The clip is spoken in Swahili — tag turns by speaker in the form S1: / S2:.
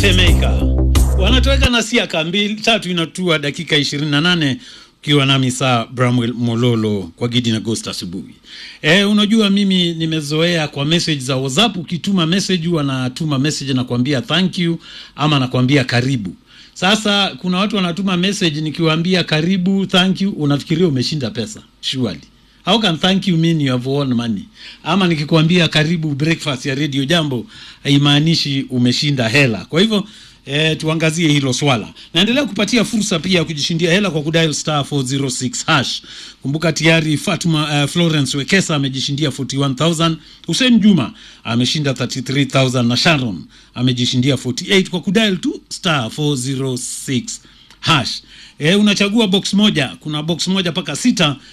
S1: Temeka wanatoweka na siaka mbili tatu inatua dakika 28 ukiwa nami saa Bramwell Mololo kwa Gidi na Ghost asubuhi. E, unajua mimi nimezoea kwa message za WhatsApp, ukituma message wanatuma message na kuambia thank you ama nakwambia karibu. Sasa kuna watu wanatuma message nikiwaambia karibu thank you, unafikiria umeshinda pesa surely. How can thank you mean you have won money? Ama nikikwambia karibu breakfast ya Radio Jambo haimaanishi umeshinda hela. Kwa hivyo E, tuangazie hilo swala. Naendelea kupatia fursa pia ya kujishindia hela kwa kudial star 406 hash. Kumbuka tayari Fatuma uh, Florence Wekesa amejishindia 41000, Hussein Juma ameshinda 33000 na Sharon amejishindia 48 kwa kudial tu star 406 hash. E, unachagua box moja, kuna box moja mpaka sita